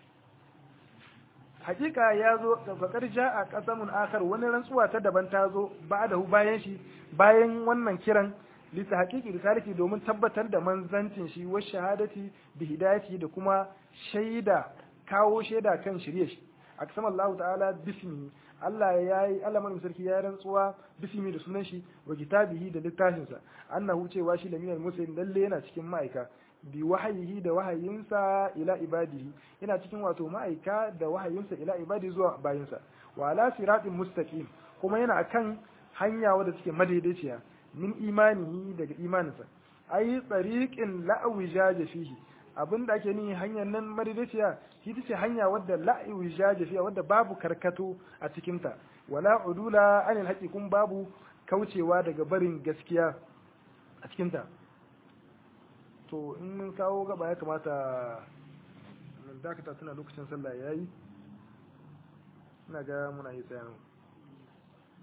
hakika ya zo faqad jaa qasamun akhar wani rantsuwa ta daban ta zo ba'dahu bayan shi bayan wannan kiran lita haƙiƙi risalati domin tabbatar da manzancin shi wa shahadati bi hidayati da kuma shaida kawo shaida kan shirye shi aksama Allah ta'ala bismi Allah ya yi Allah mai sarki ya rantsuwa bismi da sunan shi wa kitabihi da littafin sa annahu cewa shi da minal muslimin lalle yana cikin ma'aika bi wahayihi da wahayinsa ila ibadihi yana cikin wato ma'aika da wahayinsa ila ibadi zuwa bayinsa wa ala siratin mustaqim kuma yana akan hanya wadda take madaidaiciya min imanihi daga imaninsa ai tsariqin la'awijaja fihi abin da ake nihi hanyar nan madaidaiciya shi ce hanya wadda la'awijaja fiha wadda babu karkato a cikinta wala udula anil haqi kun babu kaucewa daga barin gaskiya a cikinta to in mun kawo gaba ya kamata mun dakata tuna lokacin sallah yayi ina ga muna yi tsayan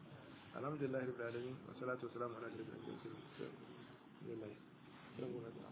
alhamdulillah rabbil alamin wa salatu wa salamu ala ashrafil mursalin